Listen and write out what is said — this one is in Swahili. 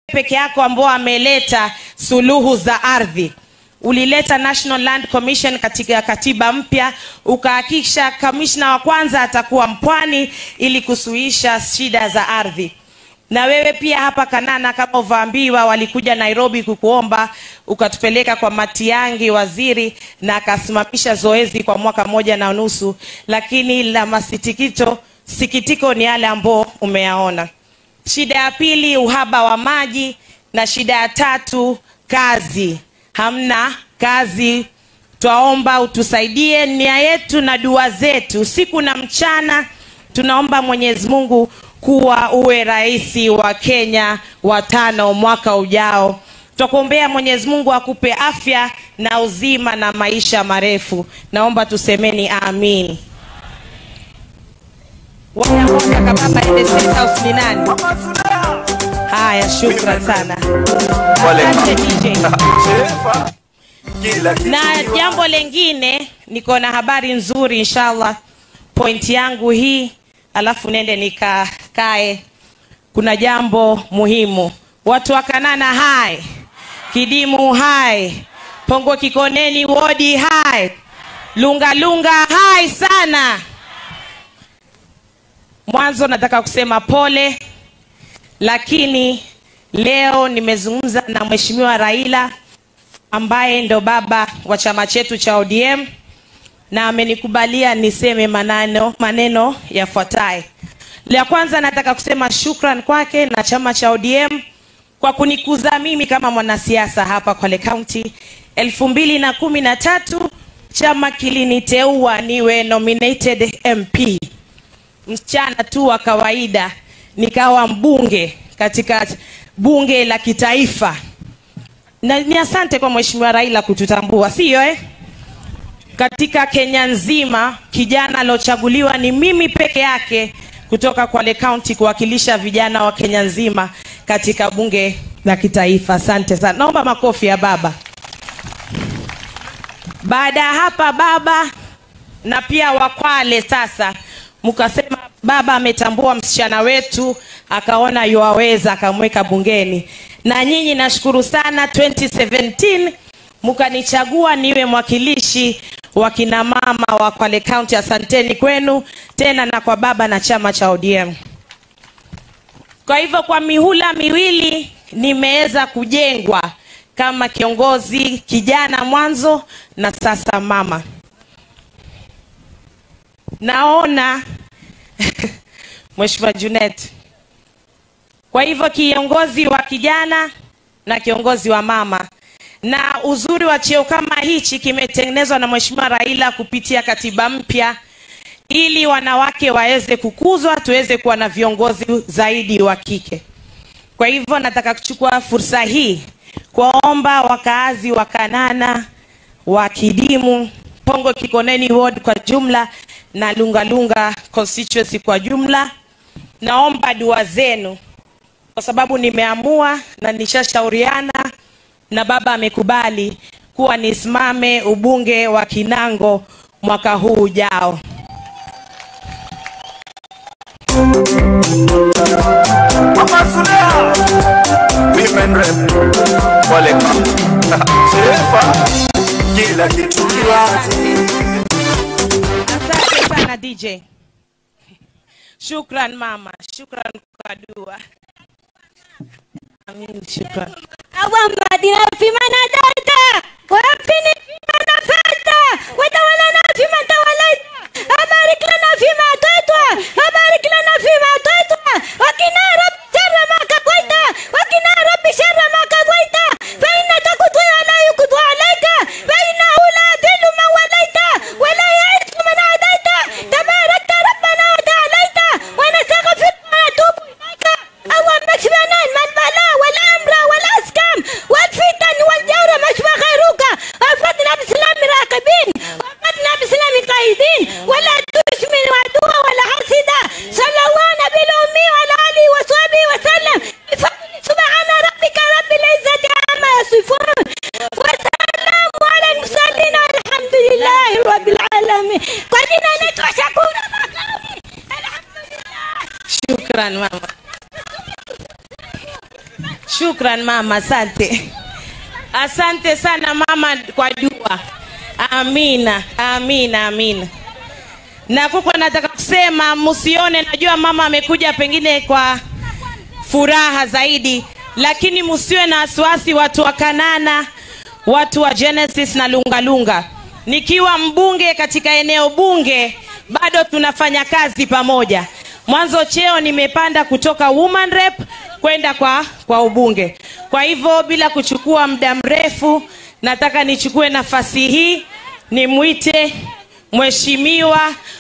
peke yako ambao ameleta suluhu za ardhi ulileta national land commission katika katiba mpya ukahakikisha kamishna wa kwanza atakuwa mpwani ili kusuhisha shida za ardhi na wewe pia hapa kanana kama uvaambiwa walikuja nairobi kukuomba ukatupeleka kwa matiangi waziri na akasimamisha zoezi kwa mwaka moja na nusu lakini la masitikito sikitiko ni yale ambao umeyaona shida ya pili uhaba wa maji na shida ya tatu kazi hamna kazi twaomba utusaidie nia yetu na dua zetu siku na mchana tunaomba mwenyezi mungu kuwa uwe rais wa kenya wa tano mwaka ujao twakuombea mwenyezi mungu akupe afya na uzima na maisha marefu naomba tusemeni amin wale ambao wataka baba ende State House ni nani haya shukran sana asante dj na jambo lengine niko na habari nzuri inshallah point yangu hii alafu nende nikakae kuna jambo muhimu watu wa kanana hai kidimu hai pongo kikoneni wodi hai lunga lunga hai sana mwanzo nataka kusema pole lakini leo nimezungumza na mheshimiwa raila ambaye ndo baba wa chama chetu cha odm na amenikubalia niseme maneno, maneno yafuatayo la kwanza nataka kusema shukran kwake na chama cha odm kwa kunikuza mimi kama mwanasiasa hapa kwale kaunti elfu mbili na kumi na tatu chama kiliniteua niwe nominated mp msichana tu wa kawaida nikawa mbunge katika bunge la kitaifa na ni asante kwa mheshimiwa raila kututambua siyo eh? katika kenya nzima kijana aliochaguliwa ni mimi peke yake kutoka kwale kaunti kuwakilisha vijana wa kenya nzima katika bunge la kitaifa asante sana naomba makofi ya baba baada ya hapa baba na pia wakwale sasa mkasema baba ametambua msichana wetu akaona yuwaweza akamweka bungeni na nyinyi nashukuru sana 2017 mkanichagua niwe mwakilishi wa kina mama wa kwale kaunti asanteni kwenu tena na kwa baba na chama cha odm kwa hivyo kwa mihula miwili nimeweza kujengwa kama kiongozi kijana mwanzo na sasa mama naona mheshimiwa junet kwa hivyo kiongozi wa kijana na kiongozi wa mama na uzuri wa cheo kama hichi kimetengenezwa na mheshimiwa raila kupitia katiba mpya ili wanawake waweze kukuzwa tuweze kuwa na viongozi zaidi wa kike kwa hivyo nataka kuchukua fursa hii kuwaomba wakaazi wa kanana wa kidimu pongo kikoneni ward kwa jumla na lungalunga constituency kwa jumla naomba dua zenu kwa sababu nimeamua na nishashauriana na baba amekubali kuwa nisimame ubunge wa kinango mwaka huu ujao Women rep wale shefa kila kitu kiwazi asante sana dj shukran mama shukran kwa dua amin shukran اللهم اهدنا فيمن هديت وعافنا فيمن عافيت وتولنا فيمن توليت وبارك لنا فيما اعطيت وبارك لنا فيما اعطيت وقنا رب شر ما قضيت وقنا رب شر ما قضيت فانك تقضي ولا يقضى عليك فانه لا يذل من وليت ولا يعز من عاديت تباركت ربنا وتعاليت ونستغفرك ونتوب اليك اللهم اكفنا من البلاء والامر والاسكام والفتن والجور shukran mama asante asante sana mama kwa dua amina amina amina na kuko nataka kusema msione najua mama amekuja pengine kwa furaha zaidi lakini msiwe na wasiwasi watu wa kanana watu wa genesis na lungalunga nikiwa mbunge katika eneo bunge bado tunafanya kazi pamoja mwanzo cheo nimepanda kutoka woman rep kwenda kwa kwa ubunge kwa hivyo bila kuchukua muda mrefu nataka nichukue nafasi hii nimwite mheshimiwa